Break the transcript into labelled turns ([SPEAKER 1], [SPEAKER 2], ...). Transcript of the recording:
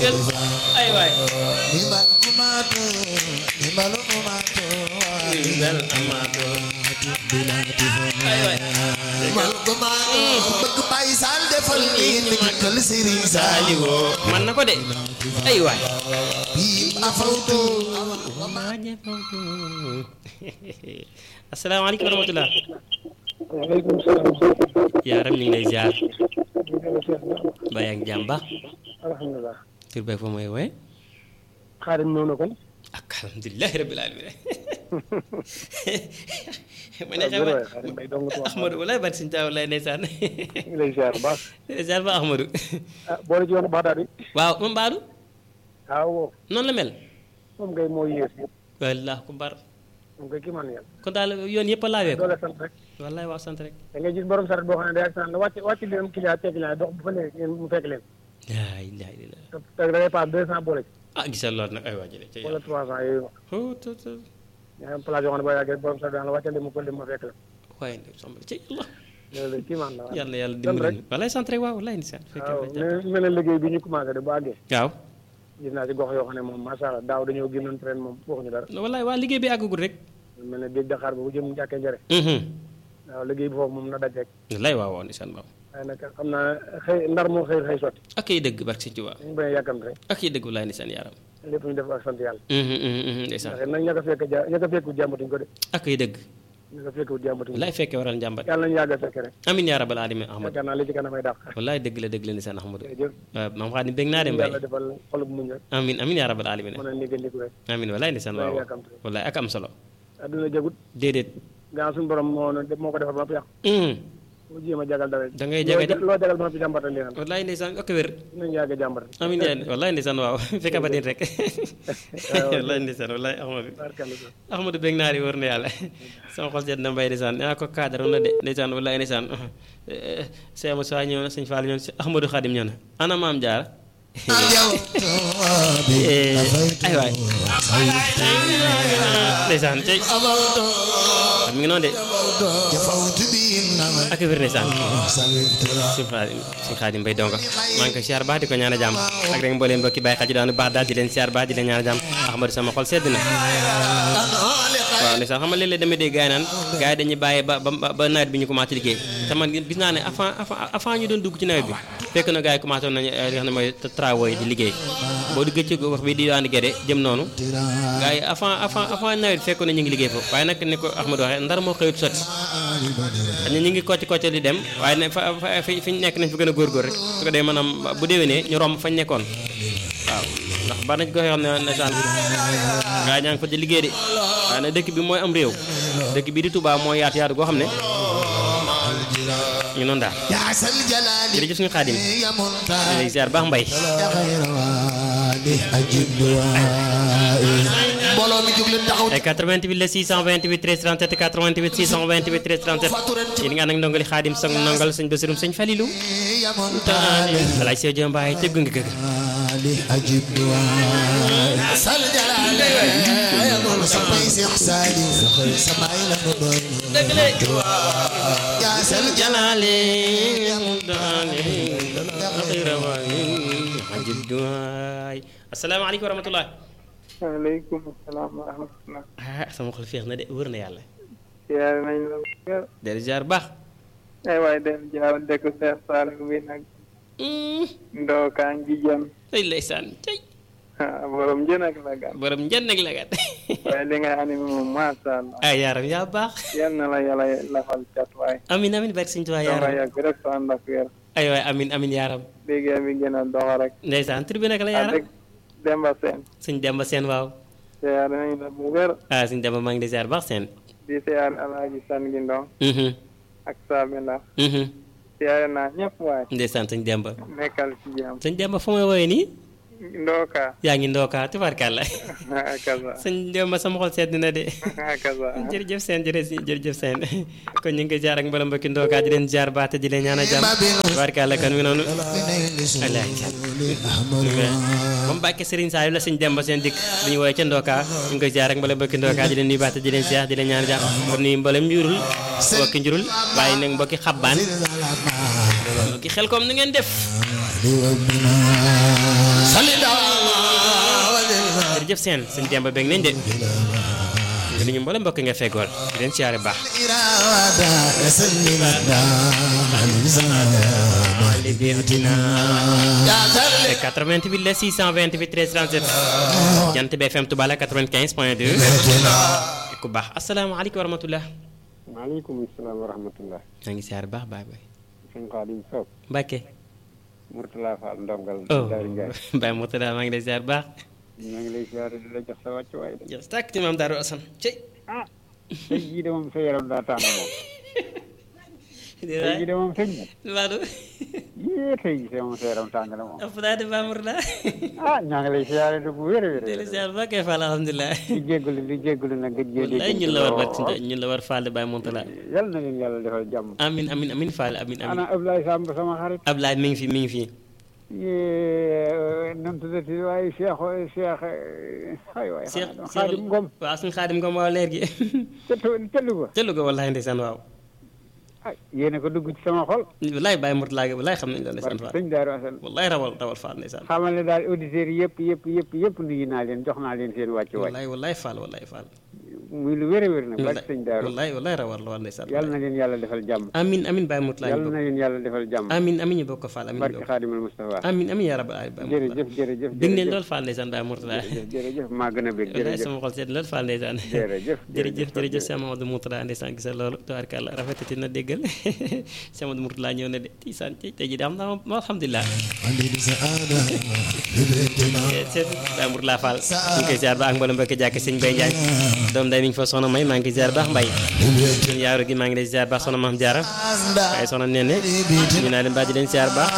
[SPEAKER 1] dëggal ay waay
[SPEAKER 2] nimal kumato nimal kumato
[SPEAKER 1] nimal amato ay waay
[SPEAKER 2] nimal kumato bëgg Baay Saal defal nii ni kal Serigne Saal
[SPEAKER 1] Saliwo man na ko de ay waay
[SPEAKER 2] bi afawtu
[SPEAKER 1] asalaamaaleykum wa rahmatulah
[SPEAKER 3] waaleykum salaam.
[SPEAKER 1] yaaram ñu ngi lay ziar ba yaa ngi jàmm ba
[SPEAKER 3] alhamdulilah.
[SPEAKER 1] tur beeg fa mooy woy
[SPEAKER 3] xaadim ñëw na kon.
[SPEAKER 1] ak alhamdulilahi rabbil alamin ma ne
[SPEAKER 3] waaw
[SPEAKER 1] xew
[SPEAKER 3] jërëjëf xaadim Mbaye dong tuwaat.
[SPEAKER 1] Ahmadou walaay bari suñu taa walaay ndeysaan
[SPEAKER 3] ñu ngi lay ziar bu baax.
[SPEAKER 1] ziar ba Ahmadou
[SPEAKER 3] ah boole ci yoonu Baxdaad bi.
[SPEAKER 1] waaw moom Baadu
[SPEAKER 3] waaw woo
[SPEAKER 1] noonu la mel
[SPEAKER 3] moom ngay moo yées yëpp.
[SPEAKER 1] wallah ku bar
[SPEAKER 3] moom ngay kii man yàlla.
[SPEAKER 1] kon daal yoon yëpp a laawee ko
[SPEAKER 3] doole sant rek.
[SPEAKER 1] wallaay waaw sant rek
[SPEAKER 3] da ngay gis borom saret boo xam ne day ak sant la wàcc wàcc leen client teg client dox bu fa nee ngeen mu fekk leen.
[SPEAKER 1] laa ilaaha illallaah
[SPEAKER 3] te te da ngay paas deux cent boole ci.
[SPEAKER 1] ah gisal lool nag ay waa jële ca
[SPEAKER 3] wala
[SPEAKER 1] yàlla
[SPEAKER 3] trois cent yooyu.
[SPEAKER 1] oh to to
[SPEAKER 3] ñu am place yoo xam ne boo yàggee borom saret daan la wàccal leen mu ko leen ma fekk la.
[SPEAKER 1] waaye nag soxna ca yàlla
[SPEAKER 3] loolu la kii man la waaw.
[SPEAKER 1] yàlla yàlla
[SPEAKER 3] sant
[SPEAKER 1] dimbali
[SPEAKER 3] rek.
[SPEAKER 1] ñu wallaay sant rek waaw wallaay ndeysaan fekkee
[SPEAKER 3] waaw
[SPEAKER 1] fa jàpp
[SPEAKER 3] mais mel na liggéey bi ñu commencé de bu àggee.
[SPEAKER 1] waaw
[SPEAKER 3] gis naa ci gox yoo xam ne moom macha allah daaw dañoo génnoon ren moom waxuñu dara.
[SPEAKER 1] wallaay waa liggéey bi àggagul rek
[SPEAKER 3] mel ne géej Dakar boobu jëm jàkkee njëre waaw liggéey bi foofu moom na daj rek
[SPEAKER 1] wallaay waaw waaw ndeysaan waaw
[SPEAKER 3] waaye nag xam naa xëy ndar moo xëy xëy sotti
[SPEAKER 1] ak ay dëgg barke Sëñ Tuubaa
[SPEAKER 3] ñu bañ a yàkkamte rek
[SPEAKER 1] ak ay dëgg wallaay ndeysaan yaaram
[SPEAKER 3] lépp ñu def ak sant yàlla
[SPEAKER 1] ndeysaan
[SPEAKER 3] ndax nag ña ko fekk ja ña ko fekkut jàmbatuñ ko de
[SPEAKER 1] ak ay dëgg
[SPEAKER 3] ña ko fekkut jàmbatuñ ko
[SPEAKER 1] wallaay fekkee waral njàmbat
[SPEAKER 3] yàlla nañu yàgg a fekk rek
[SPEAKER 1] amin yaa rabbal alamin Ahmadou
[SPEAKER 3] yaakaar naa li ci kanamay dàq
[SPEAKER 1] wallaay dëgg la dëgg la ndeysaan Ahmadou
[SPEAKER 3] jërëjëf
[SPEAKER 1] waaw maam Xaadim bég naa de mbay
[SPEAKER 3] yàlla defal xolub muñ rek
[SPEAKER 1] amin amin yaa rabbal alamin
[SPEAKER 3] mën a néggandiku rek
[SPEAKER 1] amin wallaay ndeysaan waaw
[SPEAKER 3] bañ a yàkkamte rek
[SPEAKER 1] wallaay ak am solo
[SPEAKER 3] adduna jagut
[SPEAKER 1] déedéet
[SPEAKER 3] gaa suñu borom moo na moo ko defal ba yàqu mu jéem a jagal dara
[SPEAKER 1] da ngay jaga
[SPEAKER 3] loo jagal ba fi jàmbatal li naan
[SPEAKER 1] wallaay ndeysaan ak wér
[SPEAKER 3] nañu yàgg a jàmbat
[SPEAKER 1] amin yaa wallaay ndeysaan waaw fekk ba din rek wallaay ndeysaan wallaay Ahmadou
[SPEAKER 3] barkalla ko
[SPEAKER 1] Ahmadou bég naa di wër na yàlla sama xol seet na mbay ndeysaan nee naa ko cadre na de ndeysaan wallaay ndeysaan Cheikh Moussa ñëw na sëñ Fall ñëw na Ahmadou Khadim ñëw na ana maam Jaara ay waay ndeysaan tey mi ngi noonu de ak wér ndeysaan sëñ Xaadim sëñ Xaadim Mbay donga maa ngi koy siyaar baax di ko ñaan a jàmm ak rek mbooleem mbokki bàyyi xel ci daanu baax daal di leen siyaar baax di leen ñaan a jàmm Ahmadou sama xol sedd na waaw ndeysaan xam nga léeg-léeg damay dégg gars yi naan gars yi dañuy bàyyi ba ba ba nawet bi ñu commencé liggéey te man gis naa ne avant avant avant ñu doon dugg ci nawet bi fekk na gars yi commencé woon nañu li nga xam ne mooy travaux yi di liggéey boo duggee ci wax bi di daan gede jëm noonu gars yi avant avant avant nawet bi fekkoon na ñu ngi liggéey foofu waaye nag ni ko Ahmadou waxee ndar moo xëyut sotti xam ne ñu ngi kocc kocc di dem waaye ne fa fa fi fi ñu nekk nañ fa gën a góorgóor rek su ko dee maanaam bu déwénee ñu romb fañ nekkoon waaw ndax bari nañ ko xam ne ndeysaan gaa ñaa ngi fa di liggéey de waaye nag dëkk bi mooy am réew dëkk bi di Touba mooy yaatu yaatu goo xam ne ñu noonu daal
[SPEAKER 2] yaasal jalaali
[SPEAKER 1] jërëjëf suñu xaadim
[SPEAKER 2] ya muntaha
[SPEAKER 1] lay ziar baax mbay
[SPEAKER 2] ya xayra waali ajib duwaay mbooloo mi jóg leen taxaw
[SPEAKER 1] ay 88 la 628 13 37 88 628 13 37 yéen nga ànd ak ndongali xaadim sang ndongal sëñ Basirum sëñ Falilou
[SPEAKER 2] ya muntaha
[SPEAKER 1] alaaj Seydou Diop Mbaye tëgg nga gëg
[SPEAKER 2] waali ajib duwaay yaasal jalaali ya muntaha samay Seex Saaliw samay la nu doon yaasal
[SPEAKER 1] jalaale asalaamaaleykum wa rahmatulah
[SPEAKER 3] waaleykum salaam wa rahmatullah
[SPEAKER 1] ah sama xol féex na de wër na yàlla
[SPEAKER 3] siyaare nañ la wér
[SPEAKER 1] del ziar baax
[SPEAKER 3] ay waay del jaaw dëkk Seex Saaliw bi nag ndookaa ngi jëm
[SPEAKER 1] ay ndeysaan tey
[SPEAKER 3] ah borom jën ak la gan
[SPEAKER 1] borom njënd ak la gat
[SPEAKER 3] waaye li ngay animé moom masha Allah
[SPEAKER 1] ay yaaram yaa baax
[SPEAKER 3] yal na la yàlla lafal cat waay
[SPEAKER 1] amin amin barke sëñ Tuubaa
[SPEAKER 3] danga
[SPEAKER 1] yaaram
[SPEAKER 3] yàgg rek soo ànd ak wér
[SPEAKER 1] ay waay amin amin yaaram
[SPEAKER 3] liggéey bi gën a dox rek
[SPEAKER 1] ndeysaan tur bi naka la
[SPEAKER 3] a
[SPEAKER 1] yaaram
[SPEAKER 3] dëgg Demba Seen
[SPEAKER 1] sëñ Demba Seen waaw
[SPEAKER 3] siyaare nañ la bu wér
[SPEAKER 1] ah sëñ Demba maa ngi di ziar baax seen
[SPEAKER 3] di siyaare Alaaji San gi Ndong
[SPEAKER 1] mhm
[SPEAKER 3] ak Saabi Ndax
[SPEAKER 1] mhm
[SPEAKER 3] siyaare naa ñëpp waay
[SPEAKER 1] ndeysaan sëñ Demba
[SPEAKER 3] nekkal ci jàmm
[SPEAKER 1] sëñ Demba fu may woowee nii
[SPEAKER 3] ndooka
[SPEAKER 1] yaa ngi ndookaa tubaarkàlla
[SPEAKER 3] kaza
[SPEAKER 1] sëñ Demba sama xol sedd na de
[SPEAKER 3] kaza
[SPEAKER 1] jërëjëf seen jërëjëf jërëjëf seen kon ñu ngi koy jaar ak mboolem mbokki ndookaa di leen jaar baate di leen ñaanal jàmm tubaarkàlla kon mi noonu alaay moom Mbàkke Serigne Saliou la sëñ Demba seen dikk bu ñu woowee ca ndookaa ñu ngi koy jaar ak mboolem mbokki ndookaa di leen nuyu baate di leen ziar di leen ñaanal jàmm kon nuyu mboolem njurul mbokki njurul waaye nag mbokki xabbaan mbokki xel kom nu ngeen def
[SPEAKER 2] Salida
[SPEAKER 1] jërëjëf seen sëñ Demba bég nañ de nga ni ñu mboolem mbokk nga feggool di leen siyaare baax
[SPEAKER 2] إرادة يسلم الدام
[SPEAKER 1] li bi dina
[SPEAKER 2] يا ذل
[SPEAKER 1] 88 la 628 13 37 jant bi FM Touba la 95 point 2 ku baax asalaamaaleykum wa rahmatullah
[SPEAKER 4] maaleykum salaam wa rahmatullah
[SPEAKER 1] maa ngi siyaare baax baay baay
[SPEAKER 4] sëñ Xaadim Sow
[SPEAKER 1] Mbàkke
[SPEAKER 4] Mourtala Fall ndongal
[SPEAKER 1] oh
[SPEAKER 4] Daari Njaay
[SPEAKER 1] Baay Murtada maa ngi lay siyaare baax
[SPEAKER 4] ñoo ngi lay siyaare di la jox sa wàccuwaay de
[SPEAKER 1] jërëjëf tàkk ci maam Daaru Asan cey
[SPEAKER 4] ah tey jii de moom sa yaram daa tàng moom tey jii de moom sëñ bi
[SPEAKER 1] Maodo
[SPEAKER 4] yée tey jii de moom sa yaram tàng na moom
[SPEAKER 1] ëpp naa de Baay Murtada
[SPEAKER 4] ah ñoo ngi lay siyaare de bu wér a wér
[SPEAKER 1] di la siyaare baax kay Fall alhamdulilah
[SPEAKER 4] di jégalu di jégalu nag gëj gee
[SPEAKER 1] wallaay ñun la war barki ñun la war Fall Baay Murtada
[SPEAKER 4] yal na leen yàlla defal jàmm
[SPEAKER 1] amin amin amin Fall amin amin
[SPEAKER 4] ana Ablaye Samb sama xarit
[SPEAKER 1] Ablaye mi ngi fi mi ngi fi
[SPEAKER 4] yée nam tuddati waaye Cheikh Cheikh ay waay
[SPEAKER 1] Cheikh
[SPEAKER 4] Xaadim Ngom
[SPEAKER 1] waaw suñu Xaadim Ngom waaw leer gi
[SPEAKER 4] ca ca Louga
[SPEAKER 1] ca Louga wallaay ndeysaan waaw
[SPEAKER 4] ay yéen a ko dugg ci sama xol
[SPEAKER 1] wallaay Baay Murtada gi wallaay xam nañ la ndeysaan
[SPEAKER 4] barke
[SPEAKER 1] Fall
[SPEAKER 4] sëñ Daaru Asan
[SPEAKER 1] wallaay rawal rawal Fall ndeysaan
[SPEAKER 4] xamal ne daal auditeurs yi yëpp yëpp yëpp yëpp nuyu naa leen jox naa leen seen wàccu waay
[SPEAKER 1] wallaay wallaay Fall wallaay Fall
[SPEAKER 4] muy lu wér a wér nag barke sëñ Daaru
[SPEAKER 1] wallaay wallaay rawal rawal ndeysaan
[SPEAKER 4] yàlla na leen yàlla defal jàmm
[SPEAKER 1] amin amin Baay Murtada ñu
[SPEAKER 4] yàlla na
[SPEAKER 1] bokk
[SPEAKER 4] leen yàlla defal jàmm
[SPEAKER 1] amin amin ñu bokk ko Fall amin ñu
[SPEAKER 4] barke
[SPEAKER 1] bokk
[SPEAKER 4] Xaadimal Mustafa
[SPEAKER 1] amin amin yaa rabbal aalamiin Baay Murtada
[SPEAKER 4] jërëjëf jërëjëf
[SPEAKER 1] dégg nañ
[SPEAKER 4] jërëjëf
[SPEAKER 1] lool Fall ndeysaan Baay Murtada
[SPEAKER 4] jërëjëf jërëjëf maa gën a bég
[SPEAKER 1] wallaay
[SPEAKER 4] jërëjëf
[SPEAKER 1] sama xol seet lool Fall ndeysaan
[SPEAKER 4] jërëjëf
[SPEAKER 1] jërëjëf jërëjëf Cheikh Mamadou Murtada ndeysaan gisa loolu tabaarkalla rafetati na déggal Cheikh Mamadou Murtada ñëw na de tiisaan ci tey jii de am naa ma alhamdulilah
[SPEAKER 2] ولد سعادة ببيتنا
[SPEAKER 1] seet Baay Murtada Fall ñu ngi koy ziar ba ak mboolem mbokki jàkk sëñ Bay Njaay doom day mi ngi fa soxna may maa ngi koy ziar baax mbay
[SPEAKER 2] ببيتنا
[SPEAKER 1] suñu yaaru gi maa ngi lay ziar baax soxna Maam Jaara waaye soxna Nene ñu naa leen baa di leen ziar baax